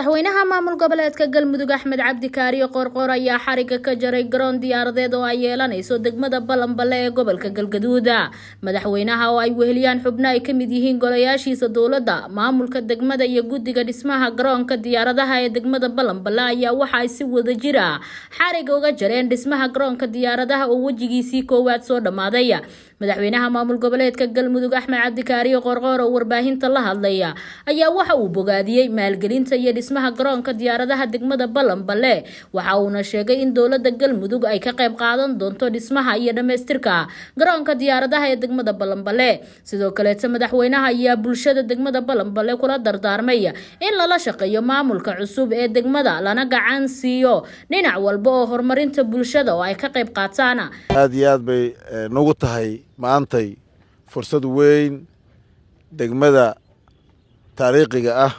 madaxweynaha maamul goboleedka galmudug axmed cabdi kaariyo qoorqoor ayaa xariga ka jaray garoon diyaaradeed oo ay yeelanayso degmada balanballe ee gobolka galgaduud madaxweynaha oo ay weheliyaan xubno ay ka mid yihiin golayaashiisa dowladda maamulka degmada iyo guddiga dhismaha garoonka diyaaradaha ee degmada balanballe ayaa waxa ay si wada jira xariga uga jareen dhismaha garoonka diyaaradaha oo wejigiisii koowaad soo dhammaaday madaxweynaha maamul goboleedka galmudug axmed cabdi kaariyo qoorqoor oo warbaahinta la hadlaya ayaa waxa uu bogaadiyey maalgelinta iyo dhismaha garoonka diyaaradaha degmada balanballe waxa uuna sheegay in dowlada galmudug ay ka qayb qaadan doonto dhismaha iyo dhammaystirka garoonka diyaaradaha ee degmada balanballe sidoo kaleeta madaxweynaha ayaa bulshada degmada balanballe kula dardaarmay in lala shaqeeyo maamulka cusub ee degmada lana gacan siiyo dhinac walba oo horumarinta bulshada oo ay ka qayb qaataan aada iyo aad bay nagu tahay maantay fursad weyn degmada taariikhiga ah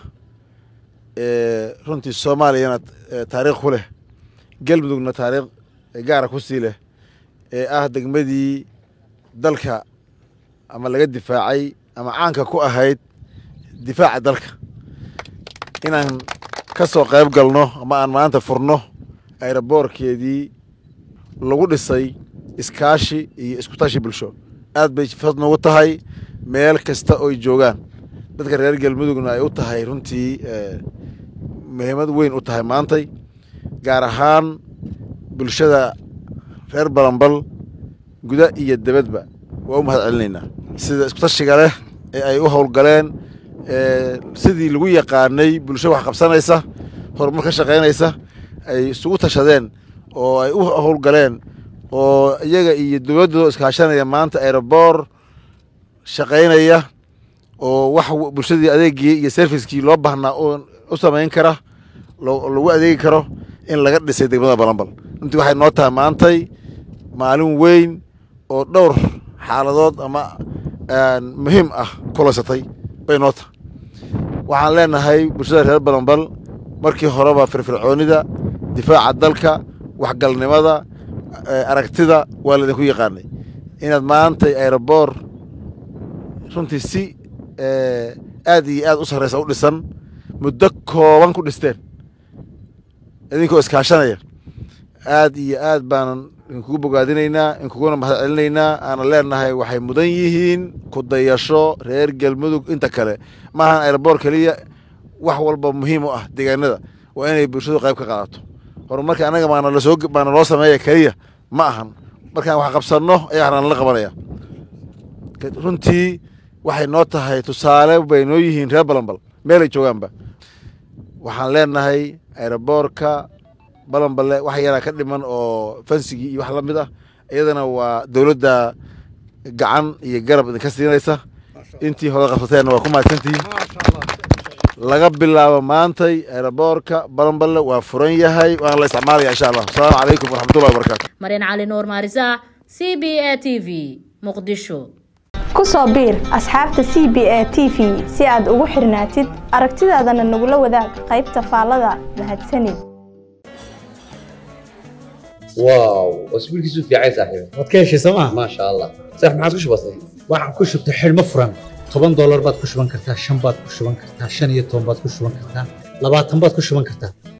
ee runtii soomaaliyana taariikh ku leh galmudugna taariikh gaara ku sii leh ee ah degmadii dalka ama laga difaacay ama caanka ku ahayd difaaca dalka inaan ka soo qayb galno ama aan maanta furno ayroboorkeedii lagu dhisay iskaashi iyo iskutashi bulsho aad bay fad noogu tahay meel kasta oy joogaan dadka reer galmudugna ay u tahay runtii muhiimad weyn u tahay maantay gaar ahaan bulshada reer balanbal guda iyo debadba waa u mahad celinaynaa sida iskutashiga leh ee ay u howlgaleen sidii lagu yaqaanay bulsho wax qabsanaysa horumar ka shaqaynaysa ay isugu tashadeen oo ay u howlgaleen oo iyaga iyo dowladdoo iskaashanaya maanta aeroboor shaqaynaya oo wax bulshadii adeegii iyo serviskii loo baahnaa u samayn kara lagu adeegi karo in laga dhisay degmada balanbal runtii waxay noo tahay maantay maalin weyn oo dhowr xaaladood ama muhiim ah kulaysatay bay noo tahay waxaan leenahay bulshada reer balanbal markii horeba firfircoonida difaaca dalka waxgalnimada aragtida waa laydinku yaqaanay inaad maantay aeroboor runtii si aad iyo aad u sarreysa u dhisan muddo kooban ku dhisteen idinkoo iskaashanaya aad iyo aad baanan idinkugu bogaadinaynaa inkuguna mahad celinaynaa aana leenahay waxay mudan yihiin ku dayasho reer galmudug inta kale maahan aeroboor keliya wax walba muhiim u ah deegaanada waa inay bulshadu qayb ka qaadato horumarka annaga maana lasoo maana loo sameeya keliya ma ahan markaan wax qabsanno ayaa waxnaan la qabanaya runtii waxay noo tahay tusaale bay noo yihiin reer balanbal meelay joogaanba waxaan leenahay aeroboorka balanballe wax yaraa ka dhiman oo fansigii iyo wax la mid ah iyadana waa dowladda gacan iyo garab idinka siinaysa intii hore qabsateenna waa ku mahadsantihiin laga bilaabo maantay aeroboorka balanballe waa furan yahay waana la isticmaalaya insha allah asalaamu calaykum waraxmatullahi wabarakatu maryan cali nuur maarisa c b a t v muqdisho ku soo biir asxaabta c b a t v si aad ugu xirnaatid aragtidaadana nagula wadaag qaybta faallada mahadsanid واو اسبوعك يسوف يا عيسى صاحبي waad ka heshay sooma ما شاء الله صح ما عاد وش بصير waxaad ku shubtay xidhmo furan toban doolar baad ku shuban kartaa shan baad ku shuban kartaa shan iyo toban baad ku shuban kartaa labaatan baad ku shuban kartaa